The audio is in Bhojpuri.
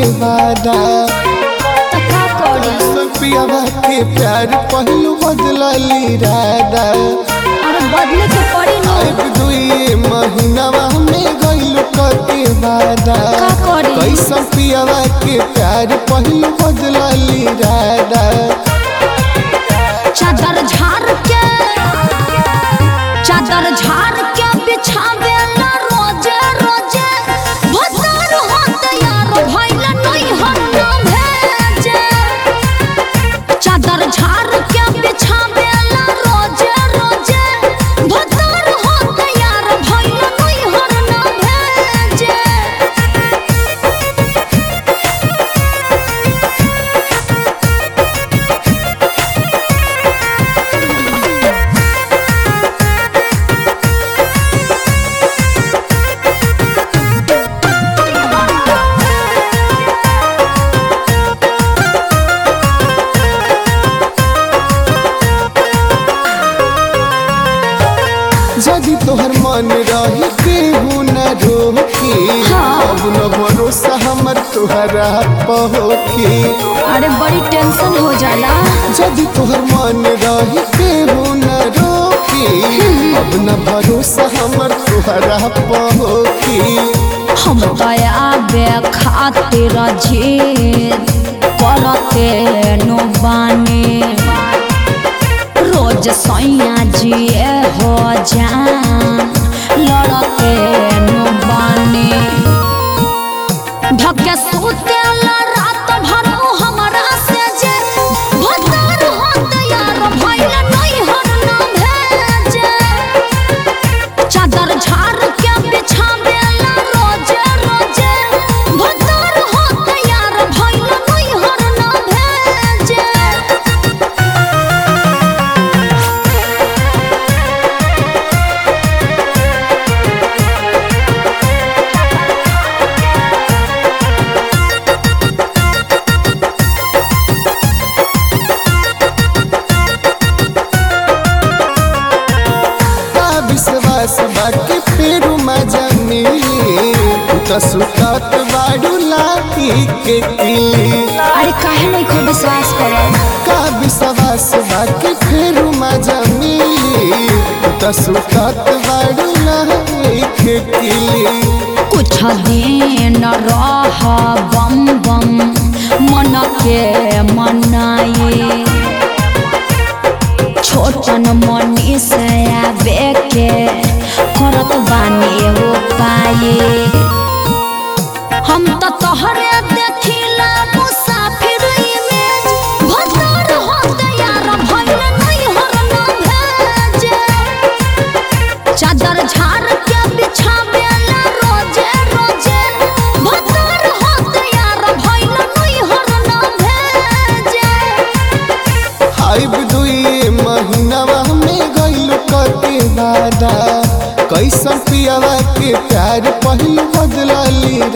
वादा तो का करी पियावा के प्यार पहलू बदलली राधा अरे बदले के पड़ी न एक दुई महीनावा में गइल के वादा का करी कैसन पियावा के प्यार पहलू बदलली राधा चादर झाड़ के चादर झाड़ के बिछावे ला रोजे रोजे भतार होत यार भइल नहीं हर ना भेजे चादर झाड़ के बिछावे ला रोजे रोजे भतार होत यार भइल नहीं हर ना भेजे यदि तोहर मन रही केहू न रोकी हाँ। अब न भरोसा हमर तोहरा पहोकी अरे बड़ी टेंशन हो जाला यदि तोहर मन रही केहू न रोकी अब न भरोसा हमर तोहरा पहोकी हम दया बे खातिर जिद करते नो बानी रोज सैया जिए हो जा लड़ते नो बानी धके सूते ला रात भर उ हमरा से जे भतार होत यार भइल नहीं हर ना भेजे चादर झाड़ के बिछावे ला रोजे रोजे भतार होत यार भइल नहीं हर ना भेजे का विश्वास बाकी फेरू मजा मिली तू त सुतत बाड़ू लाठी के किली अरे काहे नहीं को विश्वास करे का विश्वास बाकी फेरू मजा मिली तू त सुतत बाड़ू लाठी के किली कुछ दिन रह बम बम मन के मनाए छोटन मनी से आवे के करत बानी हो पाए हम तो तोहरे देखिला मुसाफिर इमेज भतार होत यार भइल नहीं हर ना भेजे चादर झाड़ के बिछावे ला रोजे रोजे भतार होत यार भइल नहीं हर ना भेजे आइब दुई महीनावा में गइल के वादा कैसन पियावा के प्यार पहलू बदलली